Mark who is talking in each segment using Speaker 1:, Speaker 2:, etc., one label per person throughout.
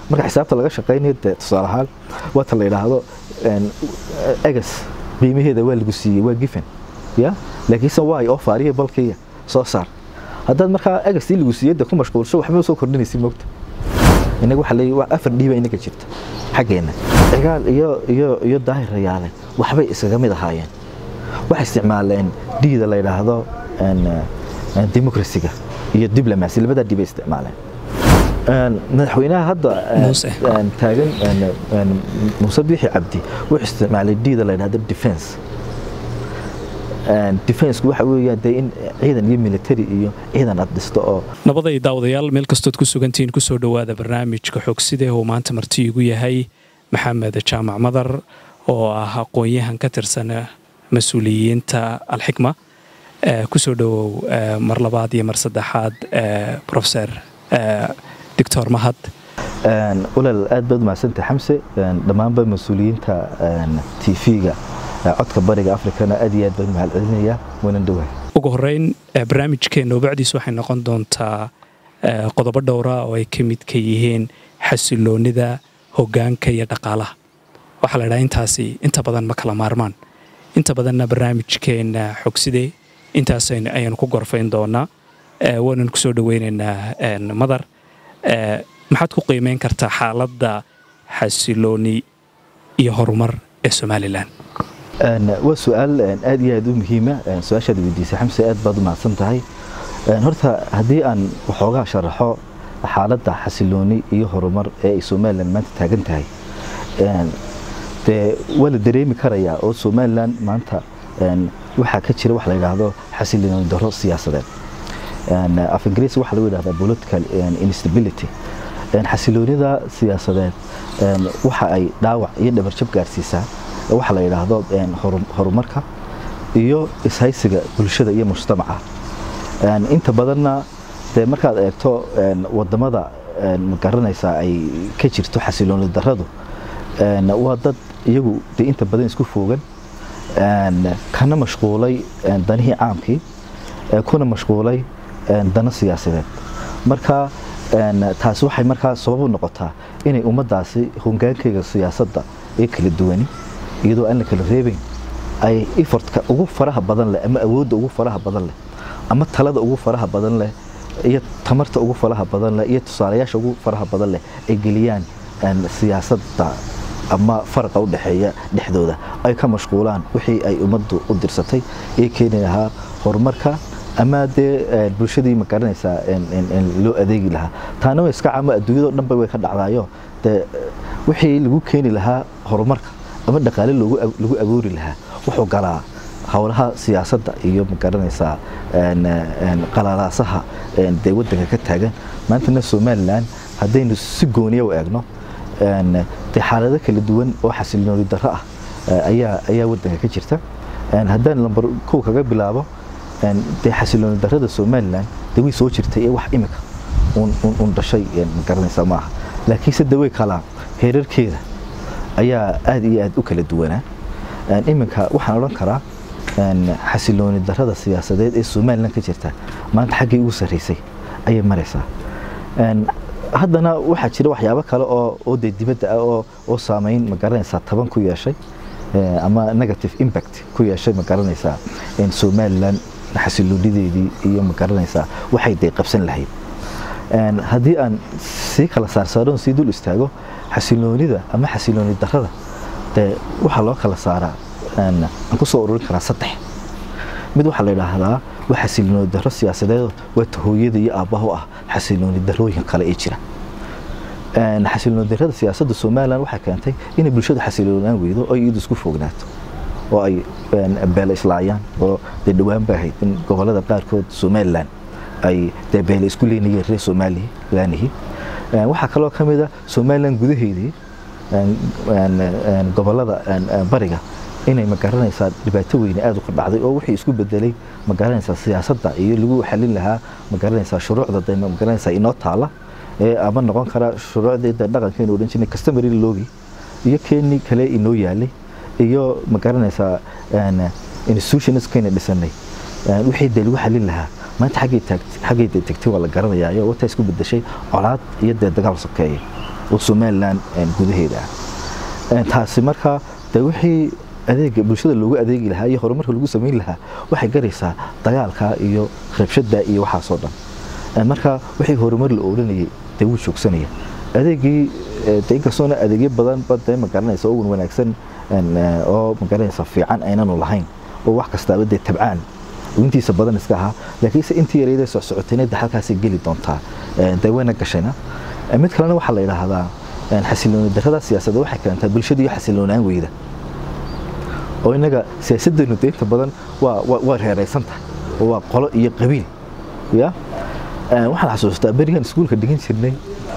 Speaker 1: marka xisaabta laga shaqaynayo dee tusaale ahaan waata la yidhaahdo egas qiimaheeda waa lagu siiyey waa gifen ya laakiinse waay oo faariya balkiya soo saar haddaad markaa egastii lagu siiyey dee ku mashquulsho waxba soo kordhinaysa moogta inaga waxa leeyahay waa afar dhiiba inaga jirta xaggeenna cigaal iyo iyo iyo daahir rayaale waxbay iskaga mid ahaayeen waxay isticmaaleen dhiida la yidhaahdo demokrasiga iyo diblomacy labadaa dhiibay isticmaaleen madaxweynaha hadda taagan muuse biixi cabdi wuxuu isticmaalay dhiida la yidhahdo defense defensku waxa weeyaan dee in ciidan iyo military iyo ciidan aad dhisto oo
Speaker 2: nabaday daawadayaal meel kastood ku sugantihiin kusoo dhowaada barnaamijka xogside oo maanta marti igu yahay maxamed jaamac madar oo ah aqoon-yahan ka tirsan mas-uuliyiinta alxikma kusoo dhowow mar labaad iyo mar saddexaad profeser doctor mahad
Speaker 1: walaal aad baad umahadsantah xamse dhammaanba mas-uuliyiinta tv-ga codka bariga afrikana aad iyo aad baan mahad celinaya waanan dhowahay
Speaker 2: ugu horeyn barnaamijkeenna obacdiis waxay noqon doontaa qodobo dhowra oo ay ka midka yihiin xasiloonida hogaanka iyo dhaqaalaha waxaa la ydhaha intaasi inta badan ma kala maarmaan inta badanna barnaamijkeenna xogside intaas ayaanu ku gorfayn doonaa waanan kusoo dhoweynaynaa madar maxaad ku qiimeyn kartaa xaaladda xasilooni iyo horumar ee somalilan
Speaker 1: waa su-aal aad iyo aad u muhiima su-aashaad weydiisay xamse aad baad u mahadsan tahay horta haddii aan waxoogaa sharaxo xaaladda xasilooni iyo horumar ee ay somalilan maanta taagan tahay dee waa la dareemi karayaa oo somalilan maanta waxaa ka jira wax la yidhaahdo xasilooni daro siyaasadeed af ingiriis waxaa lagu yidhahdaa political instability xasiloonida siyaasadeed waxa ay dhaawac iyo dhabarjab gaarsiisaa waxa la yidhaahdo horumarka iyo ishaysiga bulshada iyo mujtamaca inta badanna dee markaad eegto wadamada magaranaysaa ay ka jirto xasilooni daradu waa dad iyagu dee inta badan isku foogan kana mashquulay danihii caamkii kuna mashquulay dano siyaasadeed marka taasi waxay markaa sabab u noqotaa inay ummaddaasi hogaankayga siyaasadda ee kala duwani iyadoo aan la kala reebayn ay efortka ugu faraha badan leh ama awoodda ugu faraha badan leh ama talada ugu faraha badan leh iyo tamarta ugu faraha badan leh iyo tusaalayaasha ugu faraha badan leh ay geliyaan siyaasadda ama faraqa u dhexeeya dhexdooda ay ka mashquulaan wixii ay ummaddu u dirsatay ee keeni lahaa horumarka ama dee bulshadii ma garanaysaa loo adeegi lahaa taana way iska camo adduunyado dhanba way ka dhacdaayo dee wixii lagu keeni lahaa horumarka ama dhaqaale lagu abuuri lahaa wuxuu galaa howlaha siyaasadda iyo ma garanaysaa qalalaasaha dee waddanka ka taagan maantana somalilan haddaynu si gooniya u eegno dee xaalado kala duwan oo xasilooni darro ah ayaa ayaa waddanka ka jirta haddaan lambar kow kaga bilaabo dee xasilooni darrada somalilan dee way soo jirtay ee wax imika un dhashay ma garanaysaa maaha laakiinse dee way kalaa heerarkeeda ayaa aad iyo aad u kala duwanaa iminka waxaan odhan karaa xasilooni darrada siyaasadeed ee somalilan ka jirta maanta xaggii ugu sarraysay ayay maraysaa haddana waxaa jira waxyaabo kale oo oo dee dibadda ah oo oo saameyn ma garanaysaa taban ku yeeshay ama negative impact ku yeeshay ma garanaysaa somalilan xasiloonideedii iyo ma garanaysaa waxay dee qabsan lahayd haddii aan sii kala saarsaaroon sii dul istaago xasiloonida ama xasilooni darrada dee waxaa loo kala saaraa aan kusoo ururin karaa saddex mid waxaa la yidhaahdaa waa xasilooni darro siyaasadeed waa tahooyada iyo aabbaha u ah xasilooni darrooyin kale ee jira xasilooni darrada siyaasadda somalilan waxay keentay inay bulshada xasiloonaan weydo oo iyadu isku fognaato oo ay beele islaayaan oo dee dhowaan ba ahayd in gobolada qaarkood somalilan ay dee beele isku leynayeen reer somalilaanihi waxaa kaloo ka mid a somalilan gudaheedii gobolada bariga inay magaranaysaa dhibaato weyne aada u qardhacday oo wixii isku bedelay magaranaysaa siyaasadda iyo lagu xalin lahaa magaranaysaa shuruucda de magaranaysaa inoo taala ee ama noqon kara shuruucdii de dhaqankeenu odhan jirnay customary loogi iyo keenii kale inoo yaalay iyo magaranaysaa institutionskayna dhisanay wixii dee lagu xalin lahaa maanta xaggay taagt xaggay dee tegtay waa la garanayaayo wataa isku bedeshay colaad iyo dee dagaal sokeeye oo somalilan gudaheeda ah taasi markaa de wixii adeega bulshada loogu adeegi lahaa iyo horumarka lagu samayn lahaa waxay garaysaa dagaalka iyo rabshada iyo waxaasoo dhan marka wixii horumar la odhanayay dee wuu joogsanaya adeegii de inkastoona adeegyo badan ba dee magaranaysa ogun wanaagsan oo magaranaysa fiican aynanu lahayn oo wax kastaaba dee tabcaan intiisa badan iska ahaa laakiinse intii yareydee socsocotayna de halkaasay geli doontaa dee wayna gashayna mid kalena waxaa la yidhaahdaa xasilooni darrada siyaasadda waxay keentaa bulshada iyo xasiloonaan weyda oo innaga siyaasaddeenu de inta badan waa waa reeraysan tahay oo waa qolo iyo qabiil ya waxaan xasuustaa berigan iskuulka dhigan jirnay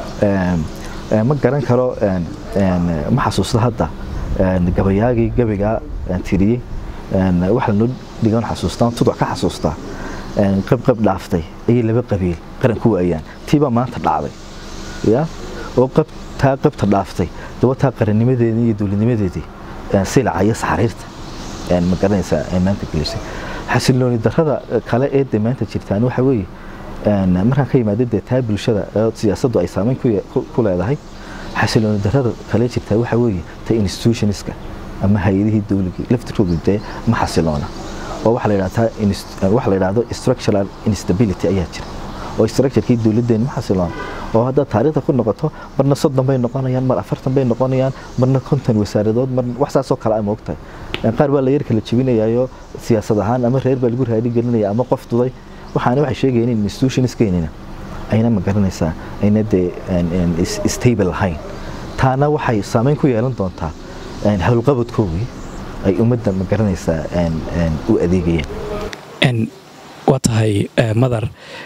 Speaker 1: ma garan karo ma xasuusta hadda gabayaagii gabaygaa tiriyey waxa lanoo dhigan xasuustaa tuduc ka xasuustaa qabqab dhaaftay ayay laba qabiil qaran ku waayaan tiibaa maanta dhacday ya oo qab taa qabta dhaaftay dabataa qarannimadeedii iyo dowladnimadeedii silaca iyo saxariirta ma garanaysaa maanta gelisay xasilooni darrada kale ee de maanta jirtaan waxa weeye markaan ka yimaada dee taa bulshada siyaasaddu ay saameyn ku leedahay xasilooni darrada kale jirtaa waxa weeye ta institutionska ama hay-adihii dowligii laftirkoodu dee ma xasiloona oo waxa la yidhahdaa waxa la yidhahdo structural instability ayaa jira oo structurekii dowladdeena ma xasiloona oo haddaad taariikhda ku noqoto marna soddon bay noqonayaan mar afartan bay noqonayaan marna konton wasaaradood mar wax saasoo kale a moogtahay qaar baa la yar kala jebinayayo siyaasad ahaan ama reer baa lagu raadi gelinaya ama qof duday waxaana waxay sheegayeen in institutionskeenina ayna ma garanaysaa ayna dee stable lahayn taana waxay saameyn ku yeelan doontaa howlqabadkoogii ay ummadda ma garanaysaa u adeegayeen
Speaker 2: waa tahay madar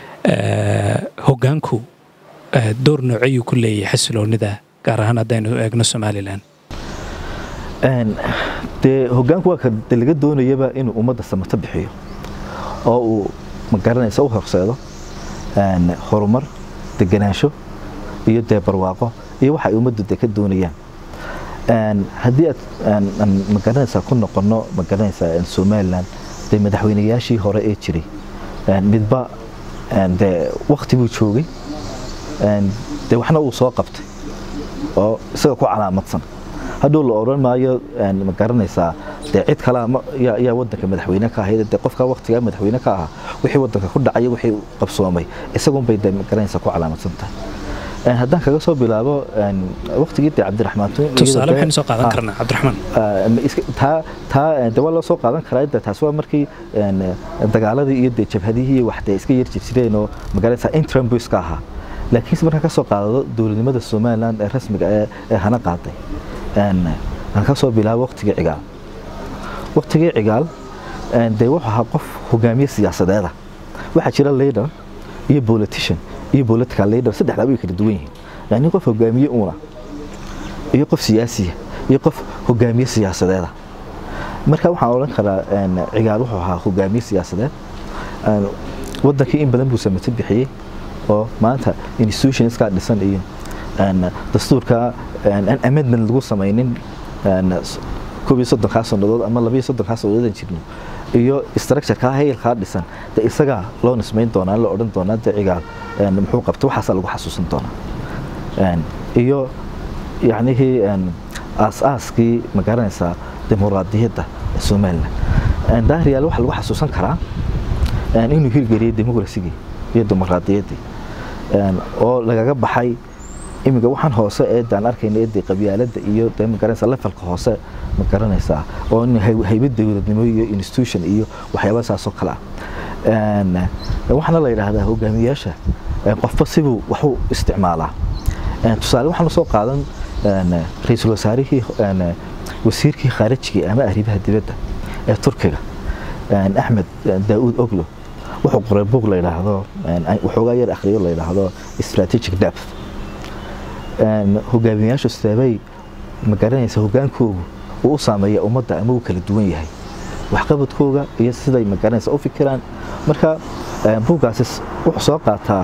Speaker 2: hoggaanku door noocayuu ku leeyahay xasiloonida gaar ahaan haddaynu eegno somalilan
Speaker 1: dee hoggaanku waa ka de laga doonayaba inuu ummadda samato bixiyo oo uu ma garanaysa u horseedo horumar deganaansho iyo dee barwaaqo iyo waxa ay ummaddu de ka doonayaan haddii aad ma garanaysaa ku noqono ma garanaysaa somalilan dee madaxweynayaashii hore ee jiray midba dee wakti buu joogay dee waxna uu soo qabtay oo isaga ku calaamadsan hadhow la odhan maayo ma garanaysaa dee cid kalea yaa wadanka madaxweyne ka ahayd dee qofkaa waktigaa madaxweyne ka ahaa wixii wadanka ku dhacay wixii qabsoomay isagunbay dee ma garanaysaa ku calaamadsan tahay haddaan kaga soo bilaabo waktigii dee cabdiraxmaan
Speaker 2: tusaale waxaynu soo qaadan karnaa cabdiraxmaan
Speaker 1: taa taa de waa loo soo qaadan karaa de taas waa markii dagaaladii iyo dee jabhadihii wax dee iska yar jirjireen oo magaranaysaa interim buu iska ahaa laakiinse markaan ka soo qaadado dowladnimada somaliland ee rasmiga ee hana qaaday aan ka soo bilaabo waktigii cigaal waktigii cigaal dee wuxuu ahaa qof hogaamiye siyaasadeeda waxaa jira leader iyo politician iyo political leader saddexdaa way kala duwan yihiin yani qof hogaamiye uuna iyo qof siyaasiya iyo qof hogaamiye siyaasadeeda marka waxaan odhan karaa cigaal wuxuu ahaa hogaamiye siyaasadeed wadankii in badan buu samato bixiyey oo maanta institutionskaa dhisan iyo dastuurka amendment lagu samaynin koob iyo soddonkaa sannadood ama labiyo soddonkaa sannadood jirno iyo structurekaa hayalkaa dhisan de isagaa loo nismayn doonaa la odhan doonaa de cigaal muxuu qabta waxaasaa lagu xasuusan doonaa iyo yacnihii aas-aaskii ma garanaysaa dimuqraadiyadda somaliland daahriyaal waxaa lagu xasuusan karaa inuu hirgeliyey dimuqrasigii iyo dimuqraadiyaddii oo lagaga baxay iminka waxaan hoose ee daan arkayna ee dee qabyaaladda iyo dee ma garanaysaa levelka hoose ma garanaysaa oo in haybad dowladnimo iyo institution iyo waxyaaba saasoo kale ah waxaana la yidhaahdaa hogaamiyayaasha qofba sibuu waxu isticmaalaa tusaale waxaanu soo qaadan ra-iisul wasaarihii wasiirkii khaarijiga ama arrimaha dibadda ee turkiga axmed daauud oglo wuxuu qoray buug la yidhaahdo waxoogaa yar akhriyo la yidhaahdo strategic depth hogaamiyayaashu seebay ma garanaysa hogaankoogu uu u saameeya ummadda ama uu kala duwan yahay waxqabadkooga iyo siday ma garanaysa u fikiraan marka buuggaasi wuxuu soo qaataa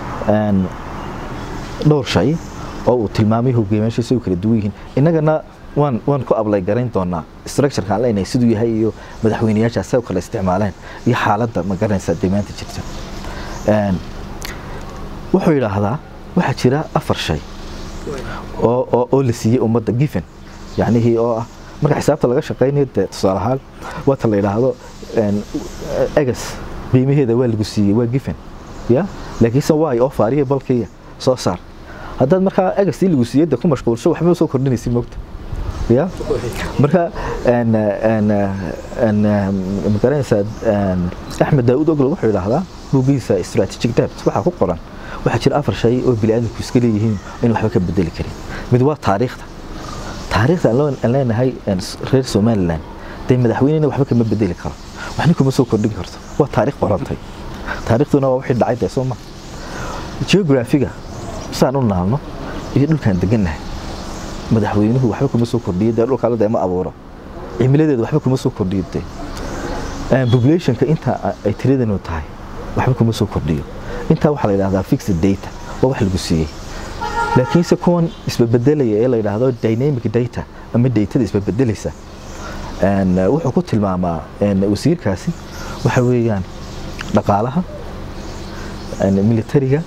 Speaker 1: dhowr shay oo uu tilmaamay hogaamiyayaashu si u kala duwan yihiin innagana waan waan ku ablay garayn doonaa structureka aan leenahay siduu yahay iyo madaxweynayaasha say u kala isticmaaleen iyo xaaladda ma garanaysa demaanta jirta wuxuu yidhaahdaa waxaa jira afar shay oo oo oo la siiyey ummadda given yacnihii oo ah marka xisaabta laga shaqaynayo dee tusaale ahaan waata la yidhaahdo egas qiimaheeda waa lagu siiyey waa given ya laakiinse waay oo faariya balkiya soo saar haddaad markaa egastii lagu siiyey dee ku mashquulsho waxba soo kordhinaysa moogta ya marka magaranaysaa axmed daawud oglo wuxuu yidhaahdaa buuggiisa strategic debt waxaa ku qoran waxaa jira afar shay oo bini'aadamku iska leeyihiin in waxba ka bedeli karin mid waa taariikhda taariikhda aan leenahay reer somaliland dee madaxweynena waxba kama bedeli karo waxna kuma soo kordhin karto waa taariikh qorantay taariikhduna waa wixii dhacay dee soo ma geografiga saan u naalno iyo dhulkaan degannahay madaxweynuhu waxba kuma soo kordhiyo dee dhulkaala dee ma abuuro cimiladeeda waxba kuma soo kordhiyo dee populationka inta ay tiradanu tahay waxba kuma soo kordhiyo intaa waxaa la yidhahdaa fixed data waa wax lagu siiyey laakiinse kuwan isbabedelaya ee la yidhaahdo dynamic data ama datada isbabedelaysa wuxuu ku tilmaamaa wasiirkaasi waxa weeyaan dhaqaalaha militariga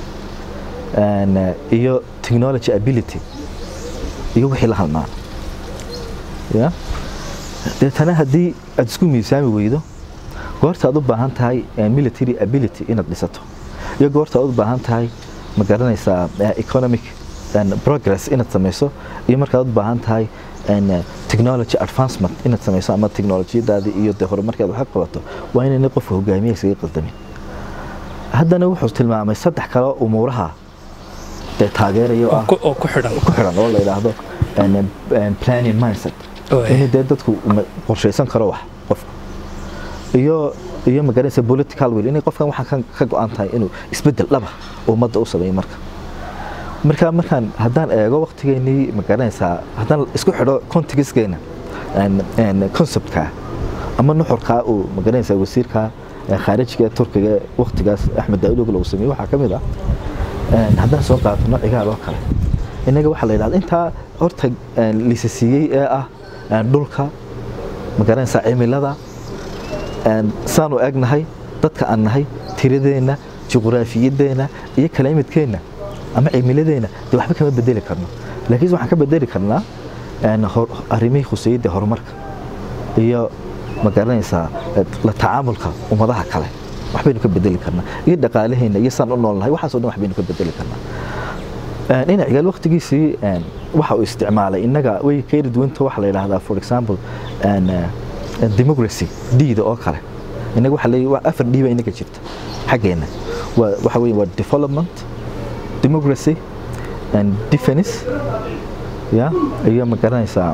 Speaker 1: iyo technology ability iyo wixii la halmaano ya deetana haddii aad isku miisaami weydo goorta aad u baahan tahay military ability inaad dhisato iyo goorta aad u baahan tahay ma garanaysaa economic progress inaad samayso iyo markaad u baahan tahay technology advancement inaad samayso ama technolojiyadaadii iyo dee horumarkeed wax ka qabato waa inayna qofka hogaamiya isaga qaldamin haddana wuxuu tilmaamay saddex kale umuuraha dee taageeraya
Speaker 2: oo ku xidhan
Speaker 1: ku xidhan oo la yidhaahdo planning mindset in dee dadku qorshaysan karo wax qofku iyo iyo magaranaysa political will inay qofkan waxaan ka go-an tahay inuu isbedel dhaba ummadda u sameeyo marka marka markaan haddaan eego waqtigeennii magaranaysaa haddaan isku xidho contextkeena conceptka ama nuxurkaa uu magaranaysaa wasiirka khaarijiga turkiga waqtigaas axmed daawud oglo uu sameeyey waxaa ka mid ah haddaan soo qaadano cigaal oo kale innaga waxaa la yidhahda intaa horta liisa siiyey ee ah dhulka magaranaysaa cimilada saanu egnahay dadka aan nahay tiradeenna juqraafiyadeenna iyo kalaimidkeenna ama cimiladeenna dee waxba kama bedeli karno laakiin waxaan ka bedeli karnaa arrimihii khuseeyadda horumarka iyo ma garanaysaa la tacaamulka ummadaha kale waxbaynu ka bedeli karnaa iyo dhaqaalaheenna iyo saan u noolnahay waxaasoo dhan waxbaynu ka bedeli karnaa dhinac cigaal waqtigiisii waxa uu isticmaalay innaga way ka yari duwanta waxa la yidhaahdaa for example democracy diida oo kale innaga waxa leeyahay waa afar dhiiba innaga jirta xaggeenna waa waxa weeye waa development democracy and defense ya iyo ma garanaysaa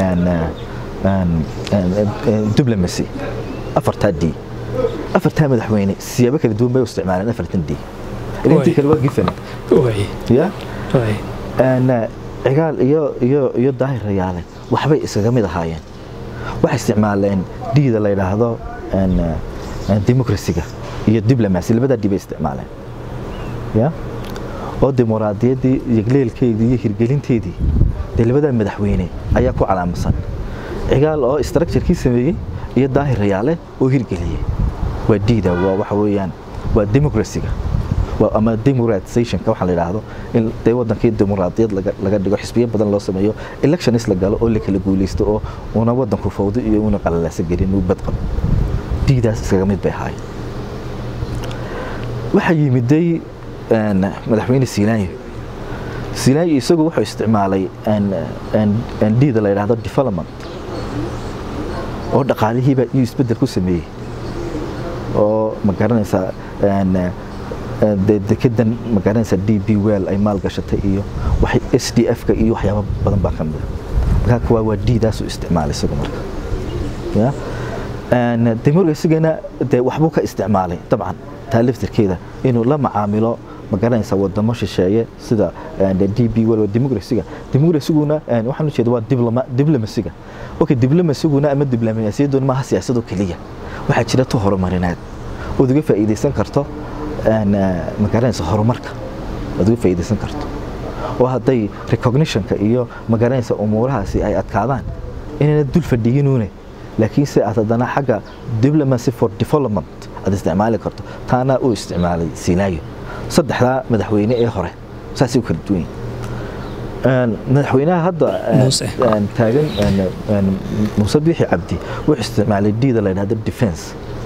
Speaker 1: diplomacy afartaa d afartaa madaxweyne siyaabo kala duwan bay u isticmaaleen afartan d intii kale waa gifen ya cigaal iyo iyo iyo daahir rayaale waxbay iskaga mid ahaayeen waxay isticmaaleen diida la yidhaahdo democracyga iyo diplomacy labadaa dib ay isticmaaleen ya oo dimuqraadiyaddii yegleelkeedii iyo hirgelinteedii dee labadaa madaxweyne ayaa ku calaamadsan cigaal oo structurekii sameeyey iyo daahir rayaale oo hirgeliyey waa diida waa waxa weeyaan waa democracyga ama democratizationka waxaa la yidhaahdo in dee wadankii dimuqraadiyad laga dhigo xisbiyo badan loo sameeyo electionis la galo oo la kala guulaysto oo una wadanku fawdo iyo una qalalaasa gelin uu badqabo diidaas iskaga mid bay ahaayeen waxaa yimiday madaxweyne siilaanyo siilaanyo isagu wuxuu isticmaalay diida la yidhaahdo development oo dhaqaalihiiba iyo isbedel ku sameeyey oo ma garanaysaa dekedan ma garanaysaa d b well ay maalgashatay iyo s d f-ka iyo waxyaaba badan baa ka mida markaa kuwaa waa diidaasuu isticmaalay isagu marka ya democracyigana dee waxbuu ka isticmaalay dabcan taa laftirkeeda inuu la macaamilo ma garanaysaa wadamo shisheeye sida d b well democracyga democracyguna waxaan u jeeda waa diblomacyga okay diblomasiguna ama diblomaasiyaduna maaha siyaasado keliya waxaa jira tu horumarineed ood uga faa'iidaysan karto ma garanaysa horumarka ood uga faa'iidaysan karto oo hadday recognitionka iyo ma garanaysa umuurahaasi ay adkaadaan inayna dul fadhiyinuune laakiinse aad haddana xagga diplomacy for development aad isticmaali karto taana uu isticmaalay silaayo saddexdaa madaxweyne ee hore saasay u kala duwan yihin madaxweynaha hadda taagan muuse biixi cabdi wuxuu isticmaalay diida la yidhahdo defense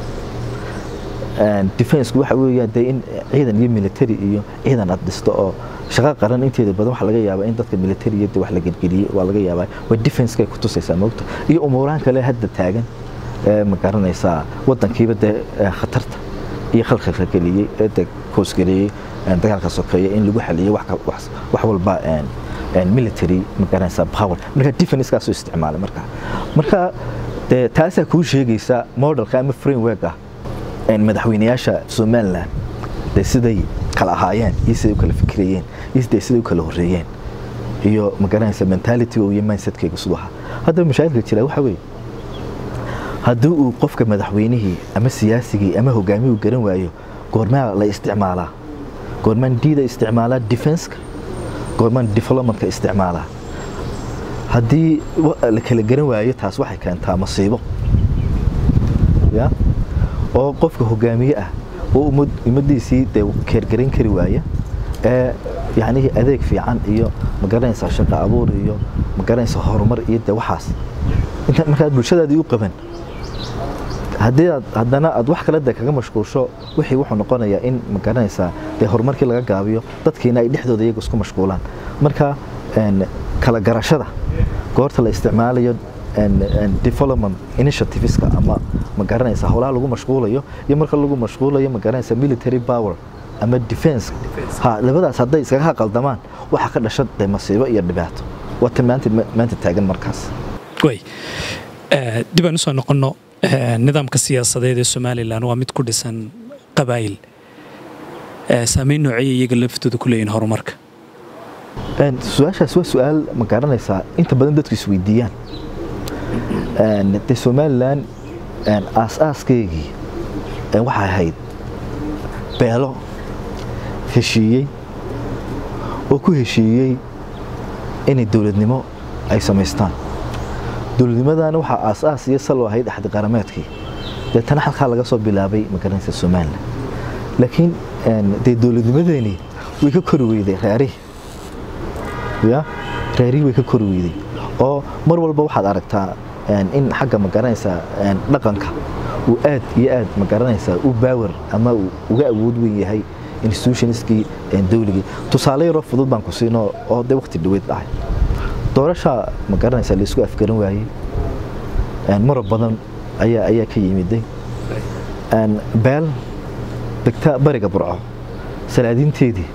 Speaker 1: defensku waxa weeyaan dee in ciidan iyo military iyo ciidan aad dhisto oo shaqo qaran inteeda badan waxa laga yaabaa in dadka militariga wax la gelgeliyey waa laga yaabaa way defenskay ku tusaysaa moogta iyo umuurahan kale hadda taagan ma garanaysaa wadankiiba dee khatarta iyo khalkhalka geliyey ee dee koosgareeyey dagaalka sokeeya in lagu xaliyey wax walba military ma garanaysaa power marka defenskaasu isticmaalay marka marka dee taasaa kuu sheegaysa modelka ama framework ah madaxweynayaasha somalilan dee siday kala ahaayeen iyo siday u kala fikirayeen iyo dee siday u kala horreeyeen iyo ma garanaysa mentality iyo mindsetkayga siduu ahaa haddaba mashaakilka jira waxa weeye haddii uu qofka madaxweynihii ama siyaasigii ama hogaamiyuu garan waayo goormaa la isticmaalaa goormaan diida isticmaalaa defenska goormaan developmentka isticmaalaa haddii la kala garan waayo taas waxay keentaa masiibo ya oo qofka hogaamiye ah oo ummadiisii dee keergarayn kari waaya ee yacnihii adeeg fiican iyo ma garanaysaa shaqo abuur iyo ma garanaysaa horumar iyo dee waxaas inta markaad bulshadaadii u qaban haddii aad haddana aad wax kale dee kaga mashquulsho wixii wuxuu noqonayaa in ma garanaysaa dee horumarkii laga gaabiyo dadkiina ay dhexdooda iyaga isku mashquulaan marka kala garashada goorta la isticmaalayo development initiativeska ama ma garanaysa howlaha lagu mashquulayo iyo marka lagu mashquulayo ma garanaysa military power ama defense ha labadaas hadday iskaga qaldamaan waxa ka dhasha dee masiibo iyo dhibaato waata maanta maanta taagan markaas
Speaker 2: way dib aan usoo noqonno nidaamka siyaasadeed ee somalilan waa mid ku dhisan qabaa'il saameyn nooceeya iyaga laftooda ku leeyihin horumarka
Speaker 1: su-aashaas waa su-aal ma garanaysaa inta badan dadku isweydiiyaan de somalilan aas-aaskeygii waxay ahayd beelo heshiiyey oo ku heshiiyey inay dowladnimo ay samaystaan dowladnimadana waxaa aas-aas iyo salo ahayd axdi qarameedkii deetana halkaa laga soo bilaabay magaranaysa somalilan laakiin dee dowladnimadeeni way ka kori weyday reerihii ya reerihii way ka kori weyday oo mar walba waxaad aragtaa in xagga ma garanaysaa dhaqanka uu aad iyo aad ma garanaysaa u baawer ama uu uga awood weyn yahay institutionskii dowligii tusaale yaroo fudud baan ku siino oo dee waqti dhaweyd dhahay doorasha ma garanaysaa laisku afgaran waayey marab badan ayaa ayaa ka yimiday beel degta bariga burco salaadiinteedii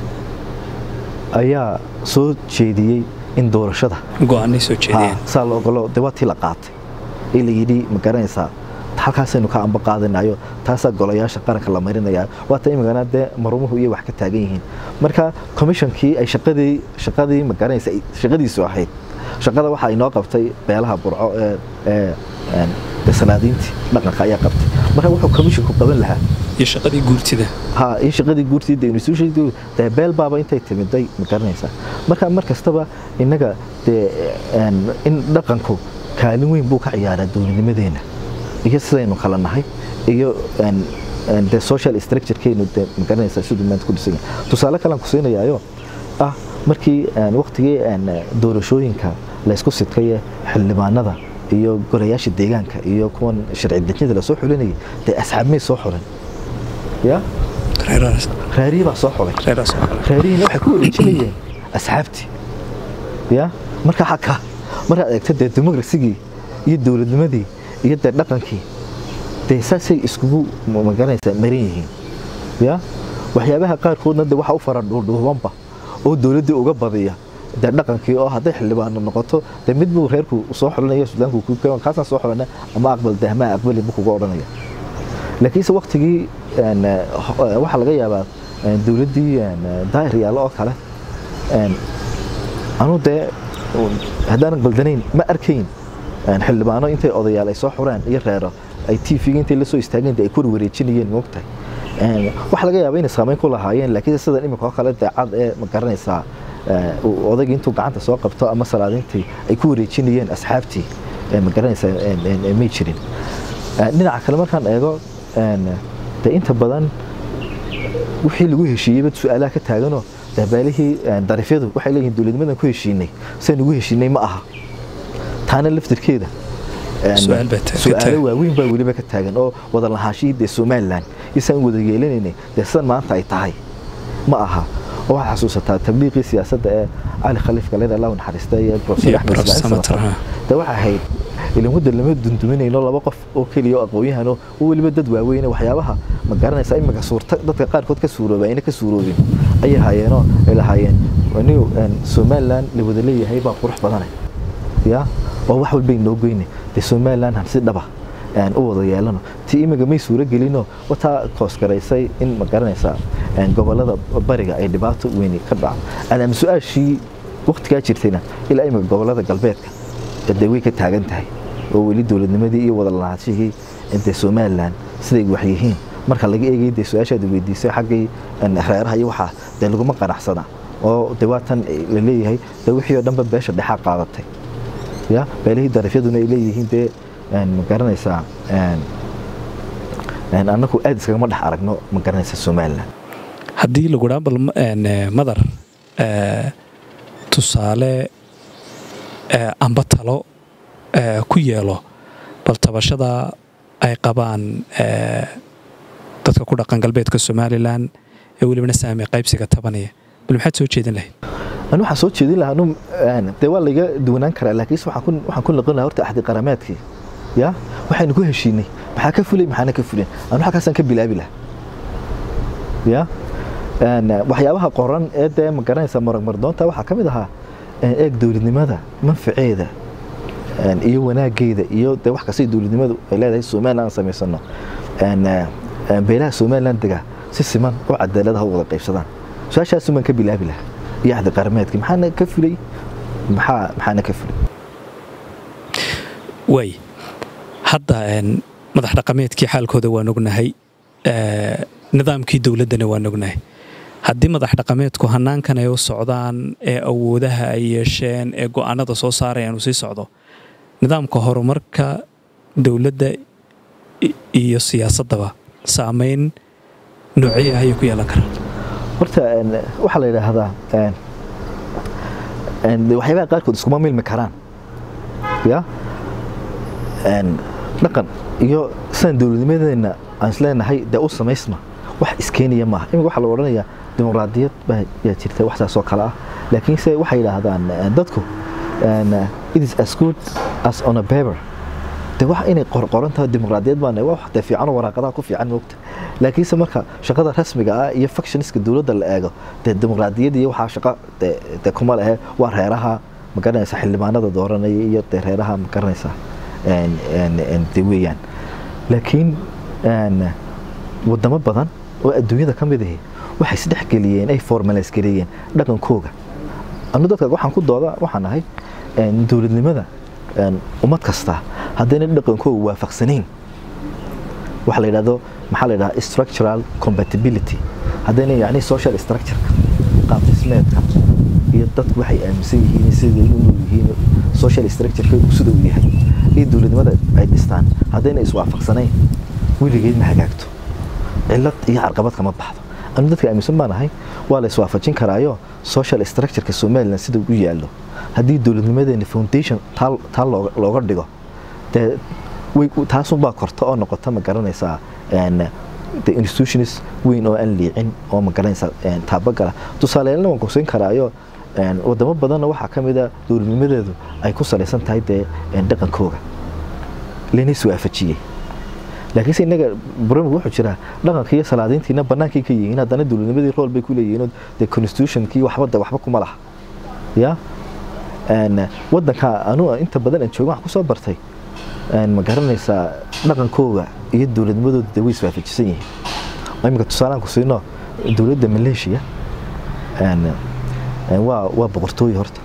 Speaker 1: ayaa soo jeediyey in doorashada
Speaker 2: go-aanay soo jeediyeen
Speaker 1: saa la ogolo dee waa tii la qaatay ee la yidhi ma garanaysaa halkaasaynu ka amba qaadanayo taasaa golayaasha qaranka la marinayaa waata imikana dee marumuhu iyo wax ka taagan yihiin marka commishonkii ay shaqadii shaqadii ma garanaysa shaqadiisu ahayd shaqada waxa inoo qabtay beelaha burco ee ee salaadiintii dhaqanka ayaa qabtay marka wuxuu commissionku qaban lahaa
Speaker 2: iyo shaqadii guurtida
Speaker 1: ha iyo shaqadii guurtida institution dee beel baaba intay timiday ma garanaysaa marka mar kastaba innaga dee in dhaqanku kaalin weyn buu ka ciyaaraa dowladnimadeena iyo sidaynu kala nahay iyo de social structurekeenu de ma garanaysaa siduu maanta ku dhisan yahay tusaale kalean ku siinayaayo ah markii waqtigii doorashooyinka laysku sidkaye xildhibaanada iyo golayaasha deegaanka iyo kuwan sharci dejinada lasoo xulinayay dee asxaab may soo xulan ya reerihii baa soo xulay reerihiina waxay ku wareejinayeen asxaabtii ya marka xaka markaad eegto dee demokrasigii iyo dowladnimadii iyo dee dhaqankii dee saasay iskugu magaranaysaa maran yihiin ya waxyaabaha qaarkoodna de waxa u fara dhuudhuubanba oo dowladdii uga badiya dee dhaqankii oo hadday xildhibaano noqoto dee mid buu reerku soo xulanaya suudaanku kaasaan soo xulana ama aqbal de ama aqbali buu kuga odhanaya laakiinse waktigii waxaa laga yaabaa dowladdii daahir yaalo oo kale anuu dee haddaanan qaldanayn ma arkayn xildhibaano intay odayaal ay soo xureen iyo reero ay tvga intay la soo istaageen ay ku wareejinayeen moogtahay waxaa laga yaaba inay saamayn ku lahaayeen laakiin sidan iminka oo kale deecad ee ma garanaysaa odaygii intuu gacanta soo qabto ama salaadintii ay ku wareejinayeen asxaabtii ma garanaysaa may jirin dhinaca kale markaan eego de inta badan wixii lagu heshiiyeyba su-aalaha ka taaganoo beelihii darifyadu waxay leeyihiin dowladnimadan ku heshiinay sidan ugu heshiinay ma aha taana laftirkeeda su-aalo waaweyn baa weliba ka taagan oo wada lahaanshihii dee somalilan isaan wada yeelanaynay dee sidan maanta ay tahay ma aha oo waxaa xasuusataa tabliiqii siyaasadda ee cali khaliif galeen allahu naxariista iyo profesor axmed ismaaciil dee waxay ahayd ilan wadda lama dunduminayno laba qof oo keliya oo aqoon-yahano oo weliba dad waaweyne waxyaabaha ma garanaysa imika suurta dadka qaarkood ka suurooba ayna ka suuroobin ayay haayeenoo ay lahaayeen anigu somalilan la wada leeyahay baa qurux badane ya oo wax walbay noo goyne dee somalilan han si dhaba u wada yeelano ti imiga may suuro gelino wataa koosgaraysay in ma garanaysaa gobolada bariga ay dhibaato weyni ka dhaco adaama su-aashii waktigaa jirtayna ilaa imika gobolada galbeedka dee way ka taagan tahay oo weli dowladnimadii iyo wada lahaanshihii dee somalilan siday wax yihiin marka laga eegay dee su-aashaad weydiisay xaggii reeraha iyo waxaa dee laguma qanacsana oo dee waatan la leeyahay dee wixii oo dhanba beesha dhexaa qaadatay ya beelihii darafyaduna ay leeyihiin dee ma garanaysaa annagu aad iskagama dhex aragno ma garanaysa somalilan
Speaker 2: haddii lagu dhaa bal madar tusaale amba talo ku yeelo bal tabashada ay qabaan dadka ku dhaqan galbeedka somalilan ee welibana saame qaybsiga tabanaya bal maxaad soo jeedin lahayd
Speaker 1: anu waxaan soo jeedin lahaa dee waa layga duwanaan karaa laakiinse waxaan ku noqon lahaa horta axdi qarameedkii ya waxaynu ku heshiinay maxaa ka fulay maxaana ka fulin anu halkaasaan ka bilaabi lahaa ya waxyaabaha qoran ee dee ma garanaysa maragmardoonta waxaa ka mid ahaa eeg dowladnimada manfaceeda iyo wanaageeda iyo dee wax kastay dowladnimadu ay leedahay somaliland aan samaysano beelaha somaliland dega si siman oo cadaaladaha u wada qaybsadaan su-aashaasumaan ka bilaabi lahaa iyo axdi qarameedkii maxaana ka fulay maxaa maxaana ka fulay
Speaker 2: waay hadda madax dhaqameedkii xaalkooda waan ognahay nidaamkii dowladdana waan ognahay haddii madax dhaqameedku hanaankan ay u socdaan ee awoodaha ay yeesheen ee go'aanada soo saarayaan uu sii socdo nidaamka horumarka dowladda iyo siyaasaddaba saamayn noocee ah ayay ku yeelan karaan
Speaker 1: horta waxaa la yidhaahdaa waxyaabaha qaarkood iskuma milmi karaan ya dhaqan iyo sidaan dowladnimadeena aan isleenahay dee u samaysma wax iskeenaya maaha imika waxaa la odhanayaa dimuqraadiyad baa yaa jirta wax saas oo kale ah laakiinse waxay yidhaahdaan dadku it is as good as on a paper de wax inay qorqoran tahay dimuqraadiyad baan wax dee fiican oo waraaqadaha ku fiican moogta laakiinse marka shaqada rasmiga ah iyo factioniska dowladda la eego dee dimuqraadiyad iyo waxaa shaqo dee kuma lehe waa reeraha ma garanaysa xildhibaanada dooranaya iyo dee reeraha ma garanaysa de weeyaan laakiin wadamo badan oo adduunyada ka mid ahi waxay isdhex geliyeen ay formalize gareeyeen dhaqankooga anu dadka waxaan ku dooda waxaan ahay dowladnimada ummad kasta haddayna dhaqankooga waafaqsanayn waxa la yidhahdo maxaa la yidhahdaa structural compatibility haddayna yacni social structure qaab dhismeedka iyo dadku waxay aaminsan yihiin siday u nool yihiin social structure sida uu yahay iyo dowladnimada ay dhistaan haddayna iswaafaqsanayn weligeed ma hagaagto cillad iyo carqabad kama baxdo anu dadka aaminsan baan ahay waa la iswaafajin karaayo social structureka somaliland sida u yaallo haddii dowladnimadeena foundation taa looga dhigo dee taasunbaa korta oo noqota ma garanaysaa de institutions weyn oo aan liicin oo ma garanaysaa taabagala tusaaleelna waan kusin karaayo wadamo badanna waxaa ka mid a dowladnimadeedu ay ku salaysan tahay dee dhaqankooga lana iswaafajiyey laakiinse innaga barnaamijku wuxuu jiraa dhaqanka iyo salaadiintiina bannaankay ka yihiin haddana dowladnimadii rool bay ku leeyihiin dee constitutionkii waxba de waxba kuma laha ya waddanka anu inta badan aan joogo waxaan kusoo bartay ma garanaysaa dhaqankooga iyo dowladnimadooda de way iswaafajisan yihiin imika tusaalaan ku siino dowladda maleeshiya waa waa boqortooye horta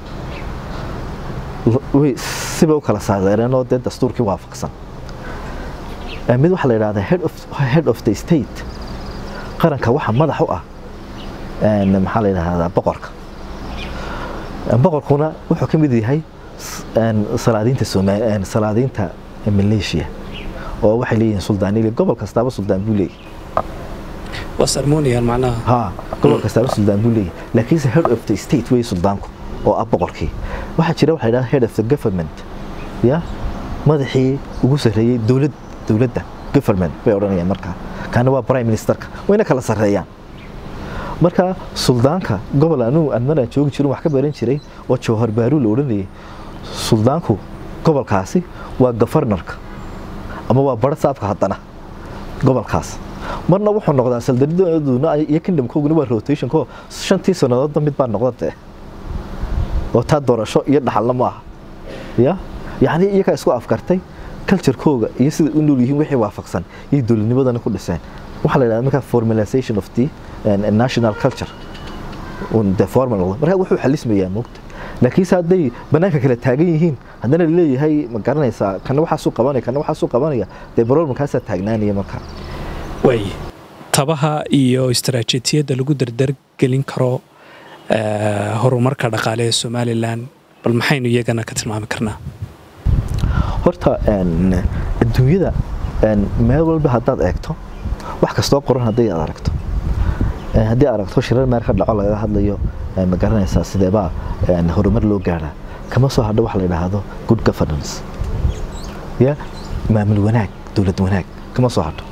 Speaker 1: way siba u kala saadeereen oo dee dastuurkii waafaqsan mid waxaa la yidhahdaa head of head of the state qaranka waxa madax u ah maxaa la yidhahdaa boqorka boqorkuna wuxuu ka mid yahay salaadiinta Soomaaliya salaadiinta Malaysia oo waxay leeyihiin suldaanile gobol kastaaba suldaan buu leeyahay
Speaker 2: waa ceremonial macnaha
Speaker 1: ha gobol kastaaba suldaan buu leeyahay laakiinse head of the state wey suldaanku oo ah boqorkii waxaa jira waxa la head of the government ya madaxii ugu sarreeyey dowlad dowladda government bay odhanayaan markaa kaana waa prime ministerka wayna kala sarreeyaan marka suldaanka gobol anigu aan maraan joogi jirin wax ka baran jiray oo jawhar baaruu la odhanayay suldaanku gobolkaasi waa gofarnarka ama waa bara saabka haddana gobolkaas marna wuxuu noqdaa saldanaduna iyo kingdomkooguna waa rotationko shantii sannadoodba mid baa noqda dee oo taa doorasho iyo dhaxalna ma aha ya yacni iyagaa isku afkartay culturekooga iyo sida u nool yihiin wixii waafaqsan iyo dowladnimadana ku dhiseen waxaa la yidhahda markaa formalization of the national culture de formal noqdo marka wuxuu xalismayaa moogta laakiinse hadday bannaanka kala taagan yihiin haddana laleeyahay ma garanaysaa kana waxaasuu qabanaya kana waxaasuu qabanaya dee problemkaasaa taagnaanaya markaa
Speaker 2: waay tabaha iyo istaraatiijiyadda lagu dardargelin karo horumarka dhaqaale ee somalilan bal maxaynu iyagana ka tilmaami karnaa
Speaker 1: horta adduunyada meel walba haddaad eegto wax kastoo qoran hadday aad aragto haddii aad aragto shirar meel ka dhaco lagaga hadlayo ma garanaysaa sideebaa horumar loo gaadhaa kama soo hadho waxa la yidhaahdo good governance ya maamul wanaag dowlad wanaag kama soo hadho